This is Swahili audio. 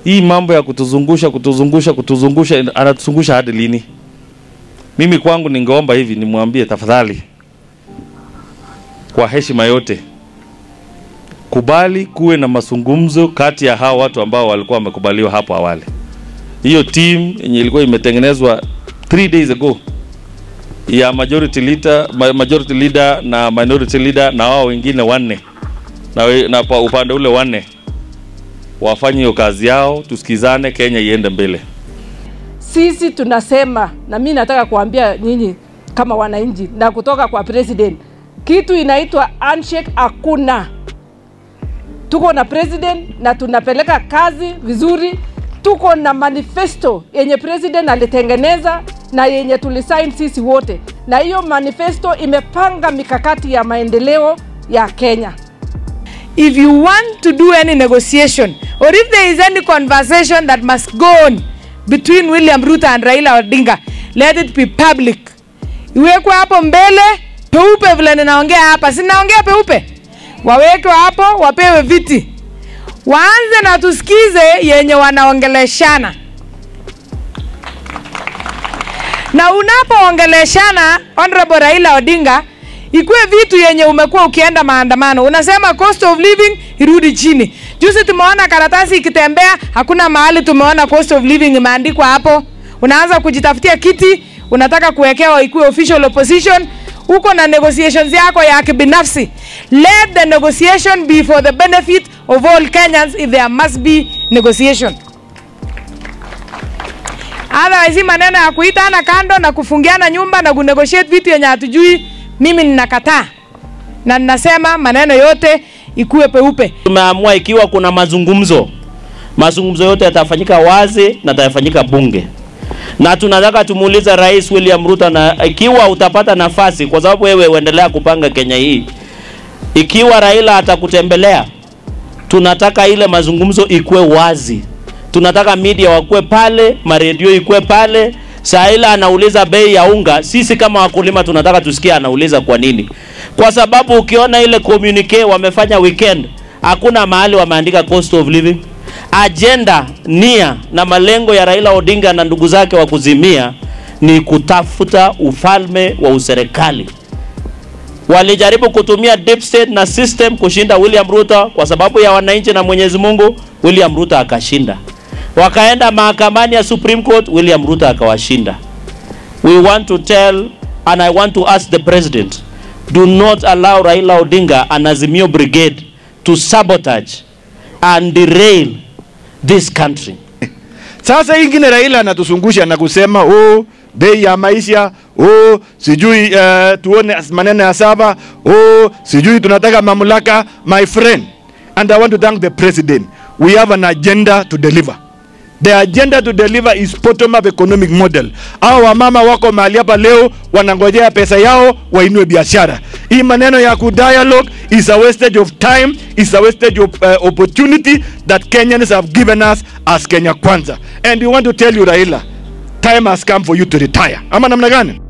hii mambo ya kutuzungusha kutuzungusha kutuzungusha, anatuzungusha hadi lini? Mimi kwangu ningeomba hivi, nimwambie tafadhali, kwa heshima yote, kubali kuwe na mazungumzo kati ya hao watu ambao walikuwa wamekubaliwa hapo awali. Hiyo team yenye ilikuwa imetengenezwa three days ago ya majority leader, ma- majority leader na minority leader na wao wengine wanne na, we- na pa- upande ule wanne wafanye hiyo kazi yao, tusikizane, Kenya iende mbele. Sisi tunasema na mi nataka kuambia nyinyi kama wananchi na kutoka kwa president, kitu inaitwa handshake hakuna. Tuko na president na tunapeleka kazi vizuri. Tuko na manifesto yenye president alitengeneza na yenye tulisign sisi wote, na hiyo manifesto imepanga mikakati ya maendeleo ya Kenya. if you want to do any negotiation or if there is any conversation that must go on between William Ruto and Raila Odinga, let it be public. Iwekwe hapo mbele peupe, vile ninaongea hapa, si naongea peupe, wawekwe hapo, wapewe viti, waanze na tusikize yenye wanaongeleshana, na unapoongeleshana Honorable Raila Odinga ikuwe vitu yenye umekuwa ukienda maandamano, unasema cost of living irudi chini. Juzi tumeona karatasi ikitembea, hakuna mahali tumeona cost of living imeandikwa hapo. Unaanza kujitafutia kiti, unataka kuwekewa ikuwe official opposition, uko na negotiations yako ya kibinafsi. Let the negotiation be for the benefit of all Kenyans if there must be negotiation. Otherwise, hii maneno ya kuitana kando na kufungiana nyumba na kunegotiate vitu yenye hatujui, mimi ninakataa na ninasema maneno yote ikuwe peupe. Tumeamua ikiwa kuna mazungumzo, mazungumzo yote yatafanyika wazi na yatafanyika bunge, na tunataka tumuulize Rais William Ruto, na ikiwa utapata nafasi, kwa sababu wewe uendelea kupanga Kenya hii, ikiwa Raila atakutembelea, tunataka ile mazungumzo ikuwe wazi. Tunataka media wakuwe pale, maredio ikuwe pale. Saa ile anauliza bei ya unga, sisi kama wakulima tunataka tusikie anauliza kwa nini, kwa sababu ukiona ile communique wamefanya weekend, hakuna mahali wameandika cost of living. Agenda, nia na malengo ya Raila Odinga na ndugu zake wa kuzimia ni kutafuta ufalme wa userikali walijaribu kutumia deep state na system kushinda William Ruto kwa sababu ya wananchi na Mwenyezi Mungu. William Ruto akashinda, wakaenda mahakamani ya Supreme Court, William Ruto akawashinda. We want to tell and I want to ask the president, do not allow Raila Odinga and Azimio Brigade to sabotage and derail this country. Sasa hii ingine Raila anatuzungusha na kusema oh, bei ya maisha oh, sijui uh, tuone as- maneno ya saba oh, sijui tunataka mamlaka. My friend, and I want to thank the president. We have an agenda to deliver. The agenda to deliver is bottom up economic model. Hao wamama wako mahali hapa leo wanangojea pesa yao wainue biashara. Hii maneno ya kudialogue is a wastage of time, is a wastage of uh, opportunity that Kenyans have given us as Kenya Kwanza. And we want to tell you Raila, time has come for you to retire. Ama namna gani?